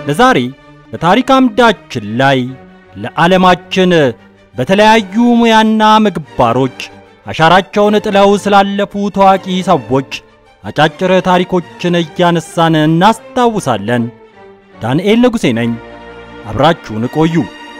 ለዛሬ በታሪክ አምዳችን ላይ ለዓለማችን በተለያዩ ሙያና ምግባሮች አሻራቸውን ጥለው ስላለፉ ታዋቂ ሰዎች አጫጭር ታሪኮችን እያነሳን እናስታውሳለን። ዳንኤል ንጉሴ ነኝ። አብራችሁን ቆዩ።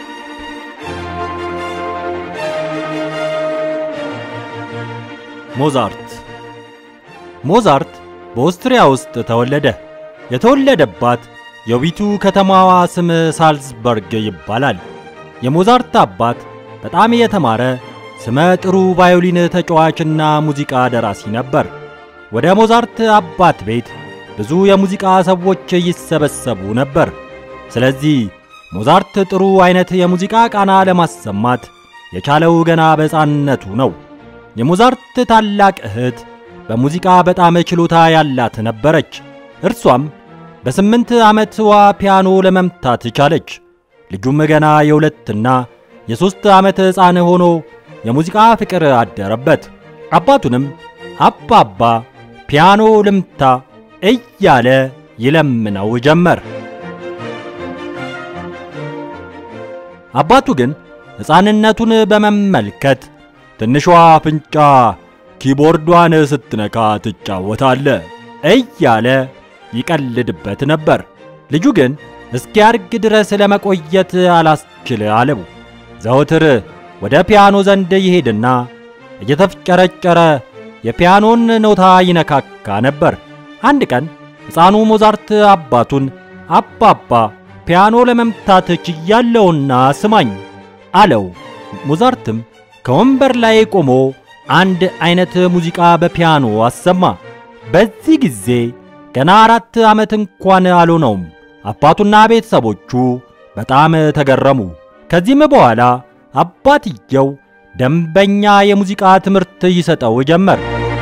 ሞዛርት ሞዛርት በኦስትሪያ ውስጥ ተወለደ። የተወለደባት የውቢቱ ከተማዋ ስም ሳልዝበርግ ይባላል። የሞዛርት አባት በጣም የተማረ ስመ ጥሩ ቫዮሊን ተጫዋችና ሙዚቃ ደራሲ ነበር። ወደ ሞዛርት አባት ቤት ብዙ የሙዚቃ ሰዎች ይሰበሰቡ ነበር። ስለዚህ ሞዛርት ጥሩ አይነት የሙዚቃ ቃና ለማሰማት የቻለው ገና በሕፃንነቱ ነው። የሞዛርት ታላቅ እህት በሙዚቃ በጣም ችሎታ ያላት ነበረች። እርሷም በስምንት ዓመትዋ ፒያኖ ለመምታት ቻለች። ልጁም ገና የሁለትና የሦስት ዓመት ሕፃን ሆኖ የሙዚቃ ፍቅር አደረበት። አባቱንም አባባ ፒያኖ ልምታ እያለ ይለምነው ጀመር። አባቱ ግን ሕፃንነቱን በመመልከት ትንሿ አፍንጫ ኪቦርዷን ስትነካ ትጫወታለ እያለ ይቀልድበት ነበር። ልጁ ግን እስኪያድግ ድረስ ለመቆየት አላስችል አለው። ዘወትር ወደ ፒያኖ ዘንድ ይሄድና እየተፍጨረጨረ የፒያኖን ኖታ ይነካካ ነበር። አንድ ቀን ሕፃኑ ሞዛርት አባቱን አባባ ፒያኖ ለመምታት ችያለውና ስማኝ አለው። ሞዛርትም ከወንበር ላይ ቆሞ አንድ አይነት ሙዚቃ በፒያኖ አሰማ። በዚህ ጊዜ ገና አራት ዓመት እንኳን አልሆነውም። አባቱና ቤተሰቦቹ በጣም ተገረሙ። ከዚህም በኋላ አባትየው ደንበኛ የሙዚቃ ትምህርት ይሰጠው ጀመር።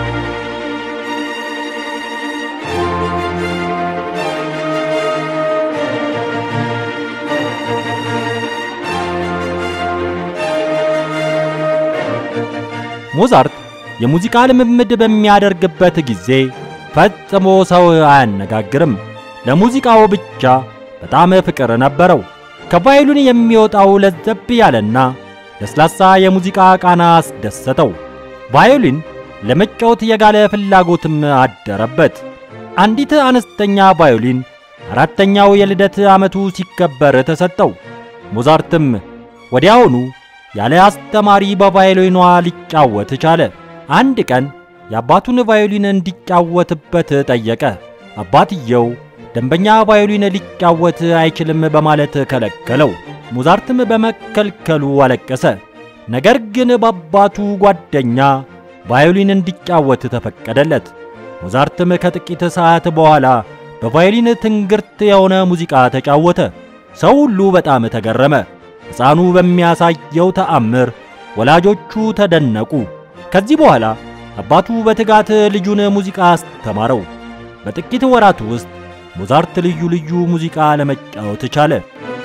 ሞዛርት የሙዚቃ ልምምድ በሚያደርግበት ጊዜ ፈጽሞ ሰው አያነጋግርም። ለሙዚቃው ብቻ በጣም ፍቅር ነበረው። ከቫዮሊን የሚወጣው ለዘብ ያለና ለስላሳ የሙዚቃ ቃና አስደሰተው። ቫዮሊን ለመጫወት የጋለ ፍላጎትም አደረበት። አንዲት አነስተኛ ቫዮሊን አራተኛው የልደት ዓመቱ ሲከበር ተሰጠው። ሞዛርትም ወዲያውኑ ያለ አስተማሪ በቫዮሊኗ ሊጫወት ቻለ። አንድ ቀን የአባቱን ቫዮሊን እንዲጫወትበት ጠየቀ። አባትየው ደንበኛ ቫዮሊን ሊጫወት አይችልም በማለት ከለከለው። ሞዛርትም በመከልከሉ አለቀሰ። ነገር ግን በአባቱ ጓደኛ ቫዮሊን እንዲጫወት ተፈቀደለት። ሞዛርትም ከጥቂት ሰዓት በኋላ በቫዮሊን ትንግርት የሆነ ሙዚቃ ተጫወተ። ሰው ሁሉ በጣም ተገረመ። ሕፃኑ በሚያሳየው ተአምር ወላጆቹ ተደነቁ። ከዚህ በኋላ አባቱ በትጋት ልጁን ሙዚቃ አስተማረው። በጥቂት ወራት ውስጥ ሞዛርት ልዩ ልዩ ሙዚቃ ለመጫወት ቻለ።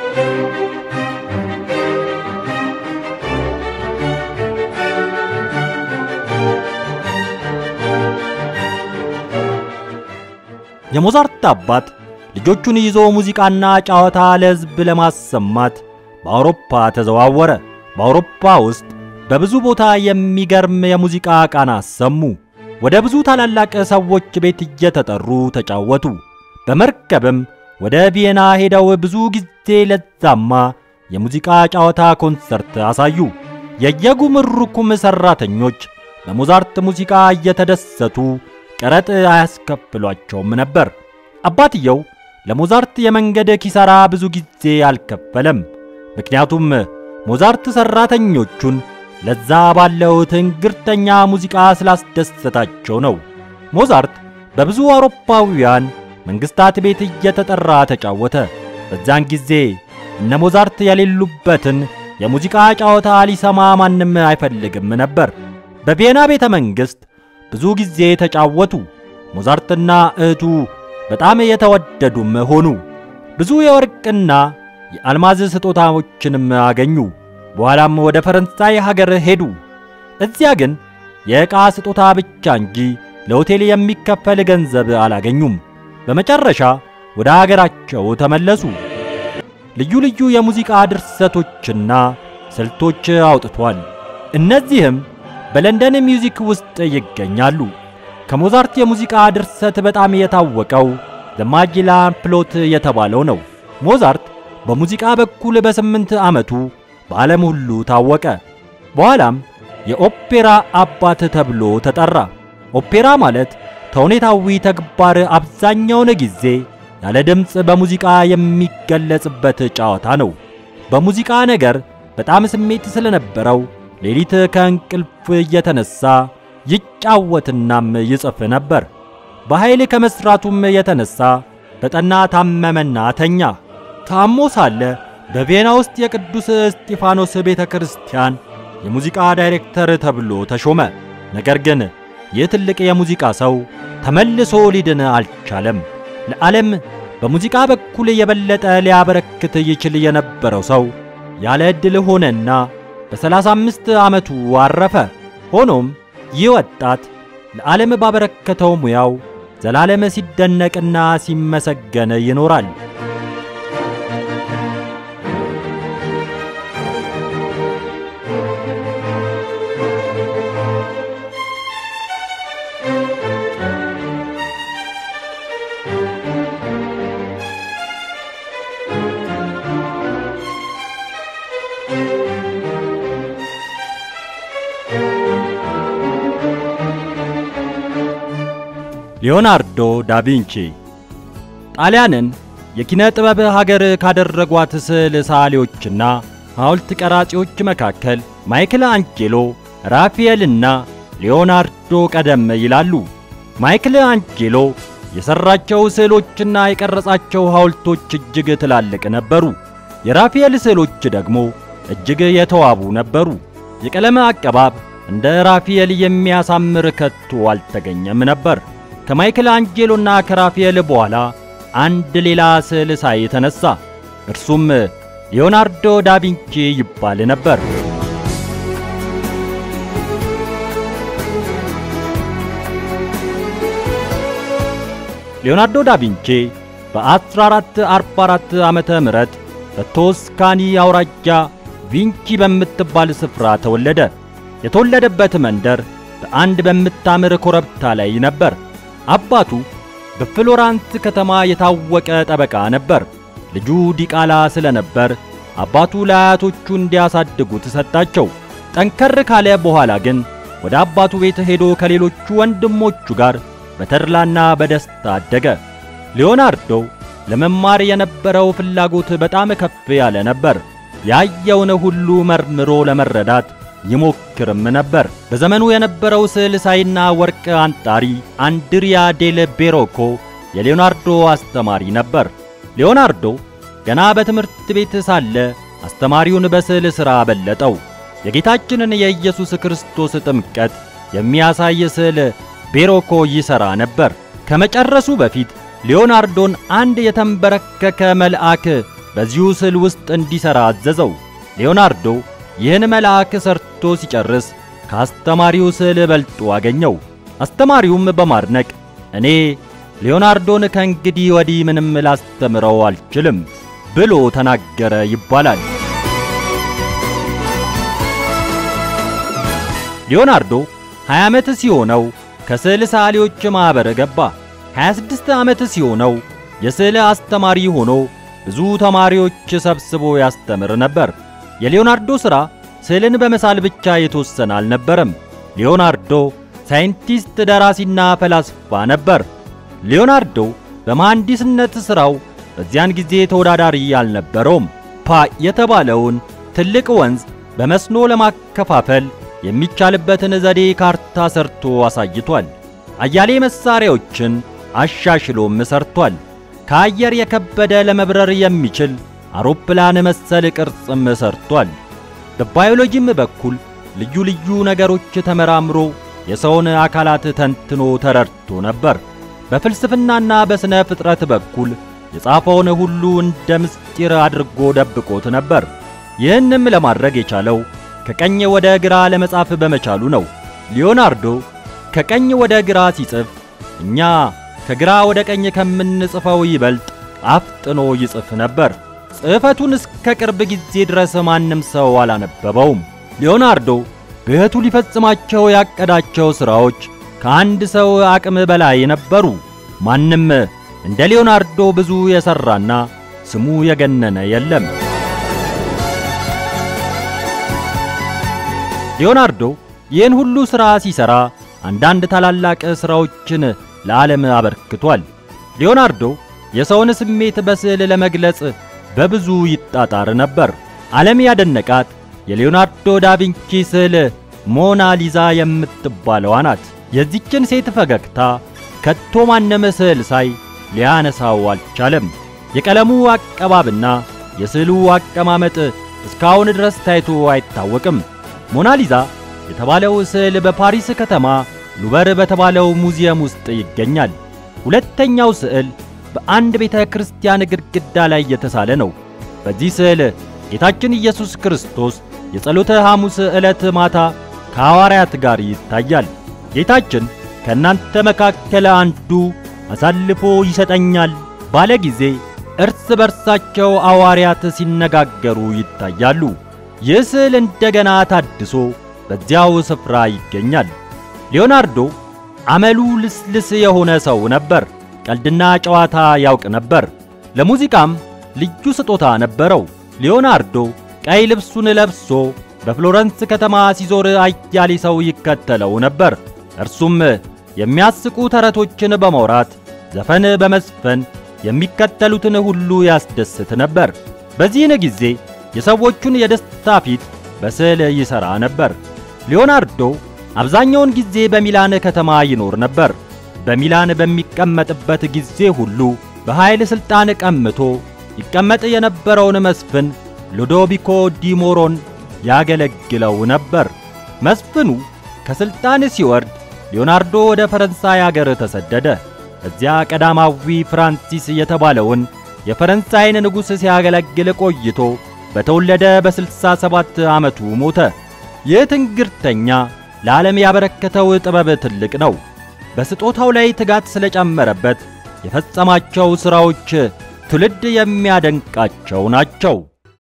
የሞዛርት አባት ልጆቹን ይዞ ሙዚቃና ጨዋታ ለሕዝብ ለማሰማት በአውሮፓ ተዘዋወረ። በአውሮፓ ውስጥ በብዙ ቦታ የሚገርም የሙዚቃ ቃና አሰሙ። ወደ ብዙ ታላላቅ ሰዎች ቤት እየተጠሩ ተጫወቱ። በመርከብም ወደ ቪየና ሄደው ብዙ ጊዜ ለዛማ የሙዚቃ ጨዋታ ኮንሰርት አሳዩ። የየጉምሩኩም ሠራተኞች በሞዛርት ሙዚቃ እየተደሰቱ ቀረጥ አያስከፍሏቸውም ነበር። አባትየው ለሞዛርት የመንገድ ኪሳራ ብዙ ጊዜ አልከፈለም። ምክንያቱም ሞዛርት ሠራተኞቹን ለዛ ባለው ትንግርተኛ ሙዚቃ ስላስደሰታቸው ነው። ሞዛርት በብዙ አውሮፓውያን መንግሥታት ቤት እየተጠራ ተጫወተ። በዛን ጊዜ እነ ሞዛርት የሌሉበትን የሙዚቃ ጨዋታ ሊሰማ ማንም አይፈልግም ነበር። በቪየና ቤተ መንግሥት ብዙ ጊዜ ተጫወቱ። ሞዛርትና እህቱ በጣም የተወደዱም ሆኑ። ብዙ የወርቅና የአልማዝ ስጦታዎችንም አገኙ። በኋላም ወደ ፈረንሳይ ሀገር ሄዱ። እዚያ ግን የዕቃ ስጦታ ብቻ እንጂ ለሆቴል የሚከፈል ገንዘብ አላገኙም። በመጨረሻ ወደ አገራቸው ተመለሱ። ልዩ ልዩ የሙዚቃ ድርሰቶችና ስልቶች አውጥቷል። እነዚህም በለንደን ሚውዚክ ውስጥ ይገኛሉ። ከሞዛርት የሙዚቃ ድርሰት በጣም የታወቀው ዘማጅላን ፕሎት የተባለው ነው። ሞዛርት በሙዚቃ በኩል በስምንት ዓመቱ በዓለም ሁሉ ታወቀ። በኋላም የኦፔራ አባት ተብሎ ተጠራ። ኦፔራ ማለት ተውኔታዊ ተግባር አብዛኛውን ጊዜ ያለ ድምፅ በሙዚቃ የሚገለጽበት ጨዋታ ነው። በሙዚቃ ነገር በጣም ስሜት ስለነበረው ሌሊት ከእንቅልፍ እየተነሳ ይጫወትናም ይጽፍ ነበር። በኃይል ከመስራቱም የተነሳ በጠና ታመመና ተኛ። ታሞ ሳለ በቬና ውስጥ የቅዱስ እስጢፋኖስ ቤተ ክርስቲያን የሙዚቃ ዳይሬክተር ተብሎ ተሾመ። ነገር ግን ይህ ትልቅ የሙዚቃ ሰው ተመልሶ ሊድን አልቻለም። ለዓለም በሙዚቃ በኩል የበለጠ ሊያበረክት ይችል የነበረው ሰው ያለ ዕድል ሆነና በሰላሳ አምስት ዓመቱ አረፈ። ሆኖም ይህ ወጣት ለዓለም ባበረከተው ሙያው ዘላለም ሲደነቅና ሲመሰገን ይኖራል። ሊዮናርዶ ዳቪንቺ ጣሊያንን የኪነ ጥበብ ሀገር ካደረጓት ስዕል ሰዓሊዎችና ሐውልት ቀራጺዎች መካከል ማይክል አንጄሎ፣ ራፋኤልና ሊዮናርዶ ቀደም ይላሉ። ማይክል አንጄሎ የሠራቸው ስዕሎችና የቀረጻቸው ሐውልቶች እጅግ ትላልቅ ነበሩ። የራፋኤል ስዕሎች ደግሞ እጅግ የተዋቡ ነበሩ። የቀለም አቀባብ እንደ ራፋኤል የሚያሳምር ከቶ አልተገኘም ነበር። ከማይክል አንጄሎና ከራፋኤል በኋላ አንድ ሌላ ስዕል ሳይ ተነሳ። እርሱም ሊዮናርዶ ዳቪንቺ ይባል ነበር። ሊዮናርዶ ዳቪንቺ በ1444 ዓመተ ምህረት በቶስካኒ አውራጃ ቪንቺ በምትባል ስፍራ ተወለደ። የተወለደበት መንደር በአንድ በምታምር ኮረብታ ላይ ነበር። አባቱ በፍሎራንስ ከተማ የታወቀ ጠበቃ ነበር። ልጁ ዲቃላ ስለነበር አባቱ ለአያቶቹ እንዲያሳድጉት ሰጣቸው። ጠንከር ካለ በኋላ ግን ወደ አባቱ ቤት ሄዶ ከሌሎቹ ወንድሞቹ ጋር በተድላና በደስታ አደገ። ሊዮናርዶ ለመማር የነበረው ፍላጎት በጣም ከፍ ያለ ነበር። ያየውን ሁሉ መርምሮ ለመረዳት ይሞክርም ነበር። በዘመኑ የነበረው ስዕል ሳይና ወርቅ አንጣሪ አንድሪያ ዴል ቤሮኮ የሊዮናርዶ አስተማሪ ነበር። ሊዮናርዶ ገና በትምህርት ቤት ሳለ አስተማሪውን በስዕል ሥራ በለጠው። የጌታችንን የኢየሱስ ክርስቶስ ጥምቀት የሚያሳይ ስዕል ቤሮኮ ይሠራ ነበር። ከመጨረሱ በፊት ሊዮናርዶን አንድ የተንበረከከ መልአክ በዚሁ ስዕል ውስጥ እንዲሠራ አዘዘው። ሊዮናርዶ ይህን መልአክ ሰርቶ ሲጨርስ ከአስተማሪው ስዕል በልጦ አገኘው። አስተማሪውም በማድነቅ እኔ ሊዮናርዶን ከእንግዲህ ወዲህ ምንም ላስተምረው አልችልም ብሎ ተናገረ ይባላል። ሊዮናርዶ 20 ዓመት ሲሆነው ከስዕል ሰዓሊዎች ማኅበር ገባ። 26 ዓመት ሲሆነው የስዕል አስተማሪ ሆኖ ብዙ ተማሪዎች ሰብስቦ ያስተምር ነበር። የሊዮናርዶ ሥራ ስዕልን በመሳል ብቻ የተወሰነ አልነበረም። ሊዮናርዶ ሳይንቲስት፣ ደራሲና ፈላስፋ ነበር። ሊዮናርዶ በመሐንዲስነት ሥራው በዚያን ጊዜ ተወዳዳሪ አልነበረውም። ፓ የተባለውን ትልቅ ወንዝ በመስኖ ለማከፋፈል የሚቻልበትን ዘዴ ካርታ ሰርቶ አሳይቷል። አያሌ መሳሪያዎችን አሻሽሎም ሰርቷል። ከአየር የከበደ ለመብረር የሚችል አውሮፕላን መሰል ቅርጽም ሰርቷል። በባዮሎጂም በኩል ልዩ ልዩ ነገሮች ተመራምሮ የሰውን አካላት ተንትኖ ተረድቶ ነበር። በፍልስፍናና በሥነ ፍጥረት በኩል የጻፈውን ሁሉ እንደ ምስጢር አድርጎ ደብቆት ነበር። ይህንም ለማድረግ የቻለው ከቀኝ ወደ ግራ ለመጻፍ በመቻሉ ነው። ሊዮናርዶ ከቀኝ ወደ ግራ ሲጽፍ እኛ ከግራ ወደ ቀኝ ከምንጽፈው ይበልጥ አፍጥኖ ይጽፍ ነበር። ጽሕፈቱን እስከ ቅርብ ጊዜ ድረስ ማንም ሰው አላነበበውም። ሊዮናርዶ በሕይወቱ ሊፈጽማቸው ያቀዳቸው ሥራዎች ከአንድ ሰው አቅም በላይ ነበሩ። ማንም እንደ ሊዮናርዶ ብዙ የሠራና ስሙ የገነነ የለም። ሊዮናርዶ ይህን ሁሉ ሥራ ሲሠራ አንዳንድ ታላላቅ ሥራዎችን ለዓለም አበርክቷል። ሊዮናርዶ የሰውን ስሜት በስዕል ለመግለጽ በብዙ ይጣጣር ነበር። ዓለም ያደነቃት የሊዮናርዶ ዳቪንቺ ስዕል ሞና ሊዛ የምትባለዋ ናት። የዚችን ሴት ፈገግታ ከቶ ማንም ስዕል ሳይ ሊያነሳው አልቻለም። የቀለሙ አቀባብና የስዕሉ አቀማመጥ እስካሁን ድረስ ታይቶ አይታወቅም። ሞናሊዛ የተባለው ስዕል በፓሪስ ከተማ ሉበር በተባለው ሙዚየም ውስጥ ይገኛል። ሁለተኛው ስዕል በአንድ ቤተ ክርስቲያን ግድግዳ ላይ የተሳለ ነው። በዚህ ስዕል ጌታችን ኢየሱስ ክርስቶስ የጸሎተ ሐሙስ ዕለት ማታ ከሐዋርያት ጋር ይታያል። ጌታችን ከእናንተ መካከል አንዱ አሳልፎ ይሰጠኛል ባለ ጊዜ እርስ በርሳቸው ሐዋርያት ሲነጋገሩ ይታያሉ። ይህ ስዕል እንደገና ታድሶ በዚያው ስፍራ ይገኛል። ሊዮናርዶ አመሉ ልስልስ የሆነ ሰው ነበር። ቀልድና ጨዋታ ያውቅ ነበር። ለሙዚቃም ልዩ ስጦታ ነበረው። ሊዮናርዶ ቀይ ልብሱን ለብሶ በፍሎረንስ ከተማ ሲዞር አያሌ ሰው ይከተለው ነበር። እርሱም የሚያስቁ ተረቶችን በማውራት ዘፈን በመስፈን የሚከተሉትን ሁሉ ያስደስት ነበር። በዚህን ጊዜ የሰዎቹን የደስታ ፊት በስዕል ይሠራ ነበር። ሊዮናርዶ አብዛኛውን ጊዜ በሚላን ከተማ ይኖር ነበር። በሚላን በሚቀመጥበት ጊዜ ሁሉ በኃይል ሥልጣን ቀምቶ ይቀመጥ የነበረውን መስፍን ሉዶቢኮ ዲሞሮን ያገለግለው ነበር። መስፍኑ ከሥልጣን ሲወርድ ሊዮናርዶ ወደ ፈረንሳይ አገር ተሰደደ። እዚያ ቀዳማዊ ፍራንሲስ የተባለውን የፈረንሳይን ንጉሥ ሲያገለግል ቆይቶ በተወለደ በስልሳ ሰባት ዓመቱ ሞተ። ይህ ትንግርተኛ ለዓለም ያበረከተው ጥበብ ትልቅ ነው። በስጦታው ላይ ትጋት ስለጨመረበት የፈጸማቸው ሥራዎች ትውልድ የሚያደንቃቸው ናቸው።